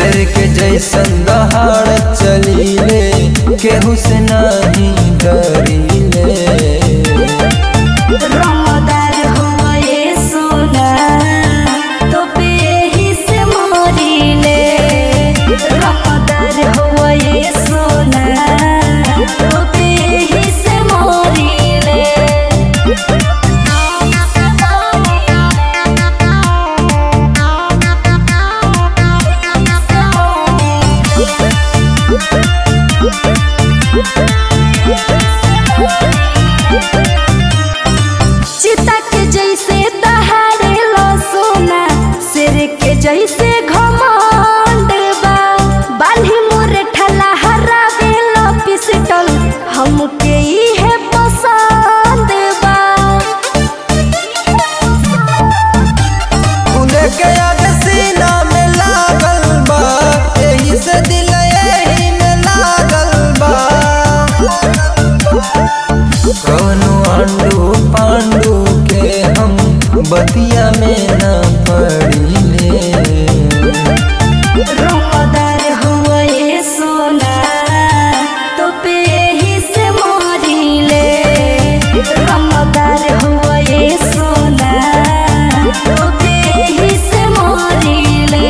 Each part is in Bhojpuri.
शेर के जैसन दहाड़ चलीले केहू से नहीं डरीले रंगदार होए सोना तो पे ही से मोरीले रंगदार होए सोना तो पे ही से मोरीले चिता के जैसे दहाड़े लो सोना शेर के जैसे घमंड बा बाली मोरे ठला हरावे लो पिस्टल हमके इहे पसंद बा खुले के आग सीना में लागल बा एही से दिल एही में लागल बा कौनो आंडू पांडू के हम बतिया में न पड़ीले रंगदार हुए सोना तो पे ही से मोरीले रंगदार हुए सोना तो पे ही से मोरीले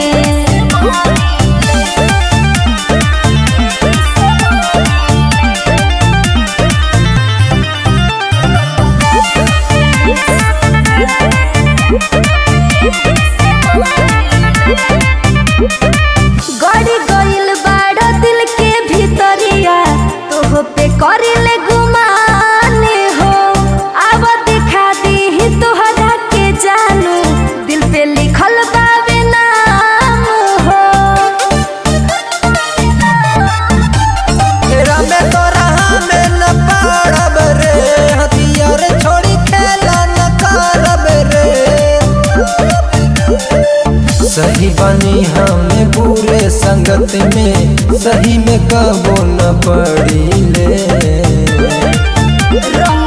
गड़ी गइल बाड़ा दिल के भीतरिया तोह पे करिले गुमाने हो अब दिखा दी तोहरा के जानू दिल पे लिखल बावे नाम हो तेरा में तोरा में न पाड़ब रे हथियार छोड़ी खेला न करब रे सही बनी हमें बुरे संगत में सही में कबो न पड़ीले रंग